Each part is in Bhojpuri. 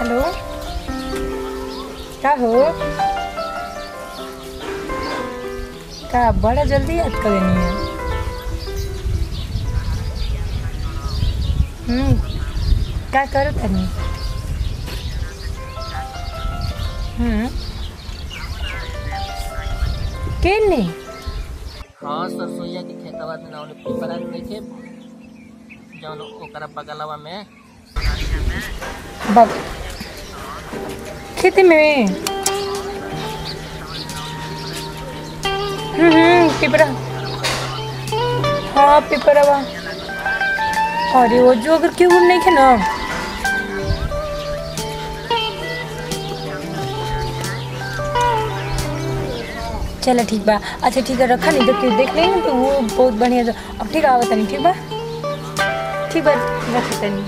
हेलो का हो का बड़ा जल्दी याद करेनी है हम्म का करो तनी हम्म के नहीं हाँ सरसोईया के खेतवा में ना पिपरा देखे जौन ओकरा बगलवा में बग खेती में हम्म हम्म पिपरा हाँ पिपरावा अरे वो जो अगर क्यों नहीं खे ना चलो ठीक बा अच्छा ठीक है रखा नहीं तो क्यों देख लेंगे तो वो बहुत बढ़िया तो अब ठीक है आवत नहीं ठीक बा ठीक बा रख तनी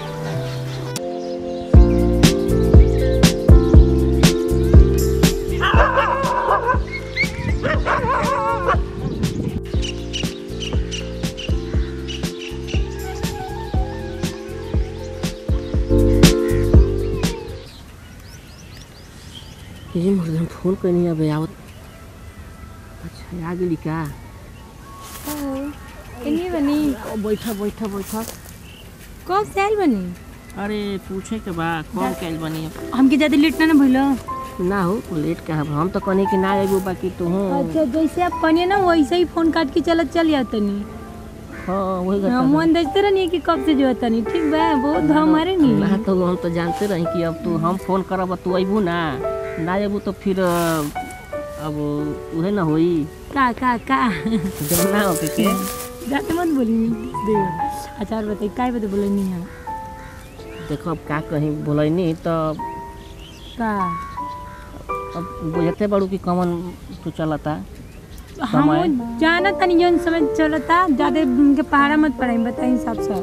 ये मुर्गन फोन कनी अब आवत अच्छा आ गेली का इन्हीं बनी ओ, बैठा बैठा बैठा कब से आयल बनी अरे पूछे के बा कौन कैल बनी अब? हमके ज्यादा लेट ना भइलो ना हो लेट कहाँ बा? हम तो कहनी कि ना एगो बाकी तू हूँ अच्छा जैसे आप कनिए ना वैसे ही फोन काट के चलत चल जातनी हाँ वही हाँ, करता मन देखते रहनी कि कब से जो तनी ठीक बा बहुत भाव मारे नी ना तो हम तो जानते रही कि अब तू हम फोन करब तू अबू ना ना अबू तो फिर अ, अब उहे ना होई का का का जब ना हो के के जाते मत बोली दे अच्छा और बताइए काय बता बोले नहीं है देखो अब का कहीं बोलैनी तो का अब बुझते बड़ू कि कमन तू चलता हम जाना तनी जौन समय चलता ज्यादा उनके पहाड़ा मत पड़ाई बताई हिसाब से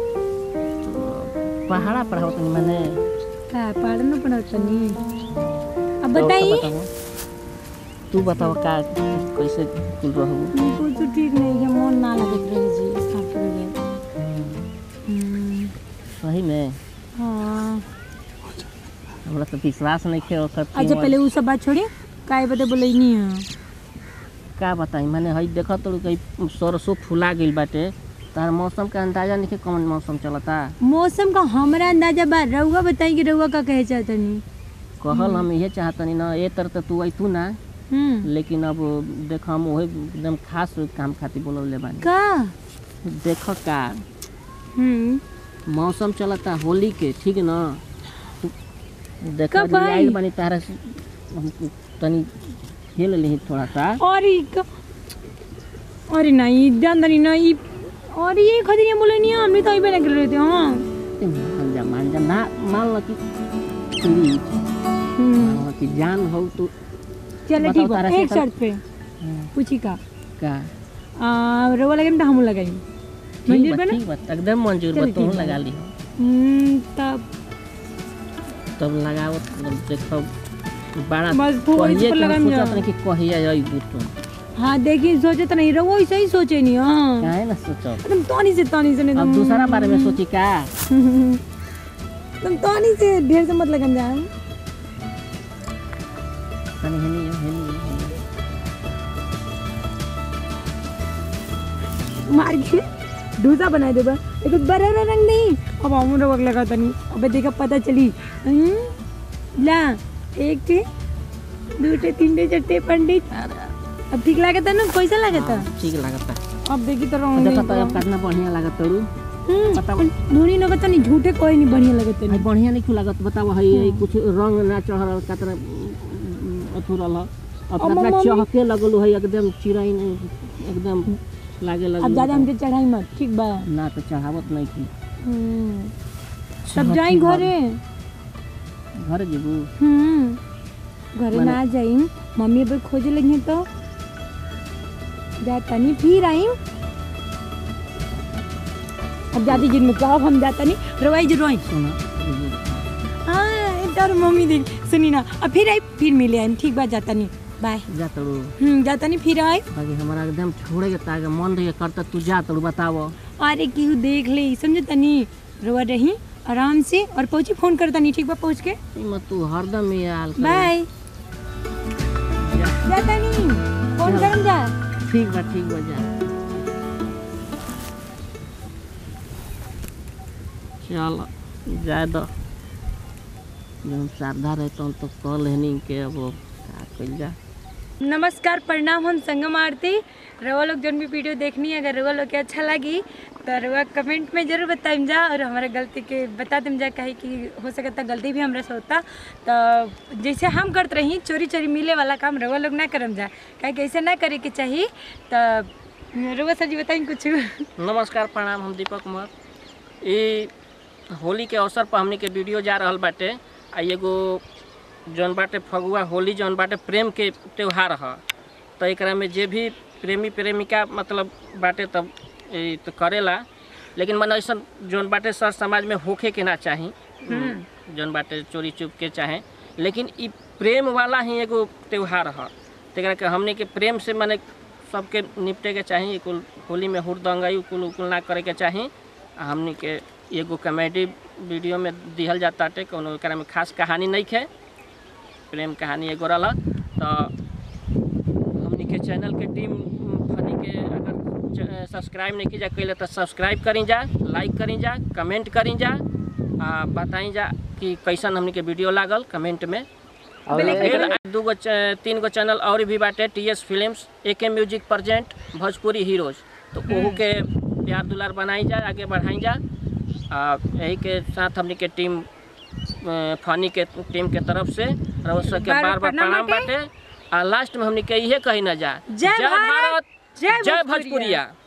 पहाड़ा पर हो तनी मैंने का पहाड़ में पड़ा तनी अब तो बताई बताओ। तू बताओ का कैसे कुल रहू हमको तो ठीक नहीं है मन ना लगत रहे जी इसका पूरे हम्म, सही में हाँ हमरा तो विश्वास नहीं खे ओकर कि अच्छा पहले वो सब बात छोड़िए काय बता बोले नहीं है का बताई मैंने हई देखत तो कहीं सरसों फुला गइल बाटे तार मौसम का अंदाजा नहीं कौन मौसम चलता मौसम का हमरा अंदाजा बा रहुआ बताई कि रहुआ का कहे चाहता नहीं कहल हम ये चाहतनी ना ए तर तो तू अतू ना हम्म लेकिन अब देख हम वही एकदम खास काम खातिर बोलौले बानी का देख का हम्म मौसम चलता होली के ठीक न देख कब आई? आइल बानी तारा से हम तनी खेल ली थोड़ा सा और ई का अरे नहीं जान नहीं ना ई और ये खतरिया बोले नहीं हमने तो अभी ना कर रहे थे हाँ ए, मान जा मान जा ना मान लो कि तेरी हम्म, मान लो कि जान हो तो चलो बताओ ठीक बा तारा से एक तो- शर्त पे पूछी का का आ, रहुआ लगे तो हम लगाई ठीक मंजूर बा बना ठीक बा एकदम मंजूर बा चलो, तू ठीक बा। लगा ली हम्म, तब तब लगाओ तब देखो बड़ा बस वो कहिए इस पर कि हम लगाम सोचत जा। नहीं कि कहिए अइबू तू हाँ देखिए सोचे तो नहीं रहुआ ऐसा ही सोचे नहीं हाँ काहे ना सोचो तुम तोनी से तोनी से नहीं अब तुम दूसरा बारे में सोची का तुम तोनी से ढेर से मत लगन जाए तनी हेनी हेनी हेनी। मार के डोसा बना देबा एक बड़ा रंग नहीं अब हम रवक लगा तनी अबे देखा पता चली हम्म? ला एक टे दो टे तीन टे चार टे पंडित अब ठीक लागता ना कैसा लागता हाँ, ठीक लगता अब देखी तो अब रंग देखो तो अब कितना बढ़िया लागत तरू बताओ। धोनी लगता नहीं झूठे कोई नहीं बढ़िया लगता है नहीं बढ़िया नहीं क्यों लागत बताओ है है कुछ रंग ना चढ़ल कितना अथु रहल अब अब कितना मम्मी- चहके लगल है एकदम चिड़ै नहीं एकदम लागे अब लगल ज्यादा हमके चढ़ाई मत ठीक बा ना तो चढ़ावत नहीं की हम्म। चलो, तब जाई ठीक बा। घरे घर जेबू हम्म घरे माने- ना जाई मम्मी अगर खोजे लगी तो जाता नहीं फिर आई अब जाती जिन में कहो हम जाता नहीं रवाई जो रोई सुना हाँ इधर मम्मी देख सुनी ना अब फिर आई फिर मिले आई ठीक बात जाता नहीं बाय जा तरू हम्म जाता नहीं फिर आई बाकी हमारा एकदम छोड़े के ताके मन रहे करता तू जा तरू बताओ अरे केहू देख ले समझे तनी रवा रही आराम से और पहुंची फोन करता नहीं ठीक बा पहुंच के इमा तू हरदम ही आल कर बाय जाता नहीं फोन करम जा ठीक बा ठीक बा जा चल जाए दो जब श्रद्धा रहता तो कह लेनी के अब का कइल जा नमस्कार प्रणाम हम संगम आरती रवा लोग जौन भी वीडियो देखनी है अगर रवा लोग के अच्छा लगी तो रवा कमेंट में जरूर बताइम जा और हमारे गलती के बता देम जा कहे कि हो सकता गलती भी हमरा से होता तो जैसे हम करत रही चोरी चोरी मिले वाला काम रवा लोग ना करम जा कहे कि ऐसे ना करे के चाहिए तो रवा सर जी बताई कुछ नमस्कार प्रणाम हम दीपक कुमार ई होली के अवसर पर हमनी के वीडियो जा रहल बाटे आ एगो जौन बाटे फगुआ होली जौन बाटे प्रेम के त्यौहार ह तो एकरा में जे भी प्रेमी प्रेमिका मतलब बाटे तब ई तो करेला लेकिन मन ऐसा जौन बाटे सर समाज में होखे के ना चाही जौन बाटे चोरी चुप के चाहे लेकिन ई प्रेम वाला ही एगो त्यौहार ह तेकरा के हमनी के प्रेम से मने सबके निपटे के चाही कुल होली में हुरदंगई कुल उकुल ना करे के चाही आ हमनी के एगो कॉमेडी वीडियो में दिहल जाता टे कोनो एकरा में खास कहानी नहीं है प्रेम कहानी एगो रहल तो हमनी के चैनल के टीम फनी के अगर सब्सक्राइब नहीं की जा कैले तो सब्सक्राइब करी जा लाइक करी जा कमेंट करी जा आ बताई जा कि कैसन हमनी के वीडियो लागल कमेंट में फिर दू गो च- तीन गो चैनल और भी बाटे टी एस फिल्म्स ए के म्यूजिक प्रेजेंट भोजपुरी हीरोज तो ओहू के प्यार दुलार बनाई जा आगे बढ़ाई जा आ यही के साथ हमनी के टीम अ, फनी के टीम के तरफ से रउआ सब के बार बार बार प्रणाम प्रणाम बाटे। बाटे आ लास्ट में हमनी के इहे कही ना जा जय भारत, जय जय भोजपुरिया। भोजपुरिया